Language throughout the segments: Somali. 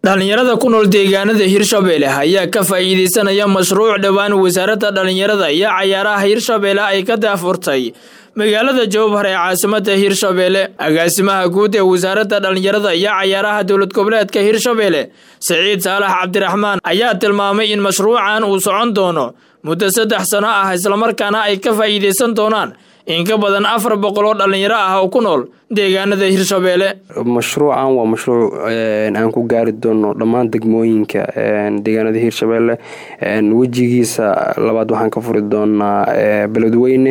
dhallinyarada ku nool deegaanada hirshabeelle ayaa ka faa'iideysanaya mashruuc dhowaan wasaaradda dhallinyarada iyo cayaaraha hirshabeelle ay ka daafurtay magaalada jowbhar ee caasimada hirshabeelle agaasimaha guud ee wasaaradda dhallinyarada iyo cayaaraha dowlad goboleedka hirshabeelle siciid saalax cabdiraxmaan ayaa tilmaamay in mashruucan uu socon doono muddo saddex sano ah islamarkaana ay ka faa'iideysan doonaan in ka badan afar boqol oo dhallinyaro ah oo ku nool deegaanada hirshabeelle mashruucan waa mashruuc aan ku gaari doono dhammaan degmooyinka deegaanada hirshabeelle wejigiisa labaad waxaan ka furi doonaa beledweyne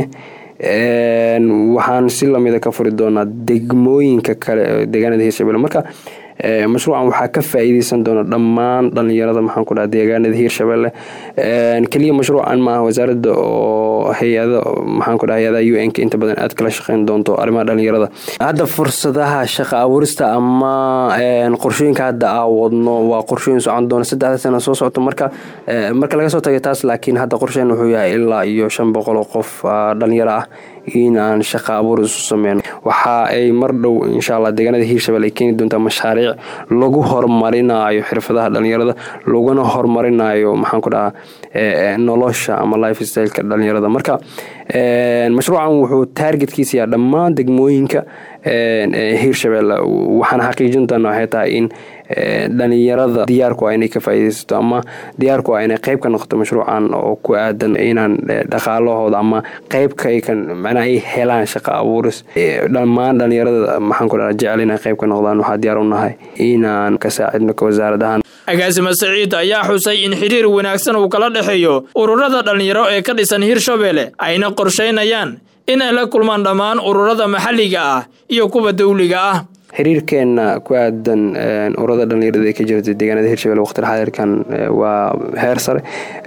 waxaan si lamida ka furi doonaa degmooyinka kale deegaanada hirshabelle marka mashruucan waxaa ka faa'iideysan doona dhammaan dhalinyarada maxaan ku dhaha deegaanada hirshabelle keliya mashruucan maaha wasaaradda oo hay-ada maxaan ku dhaha hay-adaha u n ka inta badan aad kala shaqeyn doonto arrimaha dhalinyarada hadda fursadaha shaqa abuurista ama qorshooyinka hadda aa wadno waa qorshooyin socon doona saddexda sana soo socto marka marka laga soo tagay taas laakiin hadda qorsheen wuxuu yahay ilaa iyo shan boqol oo qof dhalinyaro ah in aan shaqa abuur isu sameyno waxa ay mar dhow insha allah deegaanada hiirshabelle ay keeni doontaa mashaariic lagu horumarinayo xirfadaha dhalinyarada laguna horumarinayo maxaan ku dhahaa nolosha ama life styleka dhalinyarada marka mashruucan wuxuu taargetkiisa yaha dhammaan degmooyinka hiirshabelle waxaan xaqiijin doona waxay tahay in dhalinyarada diyaarku a inay ka faaideysato ama diyaarku a inay qeyb ka noqoto mashruucan oo ku aadan inaan dhaqaalahooda ama qeybka macnaa ay helaan shaqa abuuris dhammaan dhalinyarada maxaan ku dhaha jecel inay qeyb ka noqdaan waxaa diyaar u nahay inaan ka saacidno ka wasaarad ahaan agaasima saciid ayaa xusay in xiriir wanaagsan uu kala dhexeeyo ururada dhallinyaro ee ka dhisan hirshabeelle ayna qorshaynayaan in ay la kulmaan dhammaan ururada maxalliga ah iyo kuwa dawliga ah xiriirkeena ku aadan ururada dhalinyarada ee ka jirta deegaanada hirshabelle waqti xaadirkan waa heer sare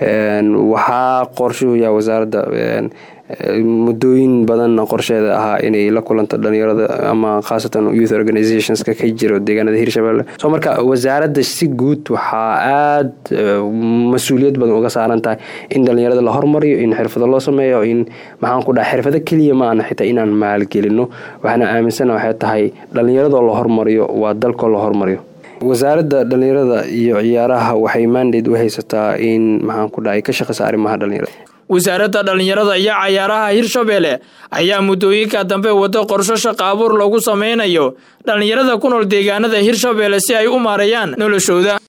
waxaa qorshuhu yaha wasaaradda muddooyin badan qorsheeda ahaa inay la kulanto dhalinyarada ama khaasatan youth organizationska ka jiro deegaanada hirshabelle soo marka wasaaradda si guud waxaa aada mas-uuliyad badan uga saaran tahay in dhalinyarada la hormariyo in xirfado loo sameeyo in maxaan ku dhaha xirfado keliya ma ana xitaa inaan maalgelino waxaana aaminsana waxay tahay dhalinyaradoo la hormariyo waa dalkoo la hormariyo wasaaradda dhalinyarada iyo ciyaaraha waxay mandate u haysataa in maxaan ku dhaha ay ka shaqeysa arrimaha dhalinyarada wasaaradda dhallinyarada iyo cayaaraha hirshabeelle ayaa muddooyinka dambe wado qorsho shaqa abuur lagu sameynayo dhallinyarada ku nool deegaanada hirshabeelle si ay u maareeyaan noloshooda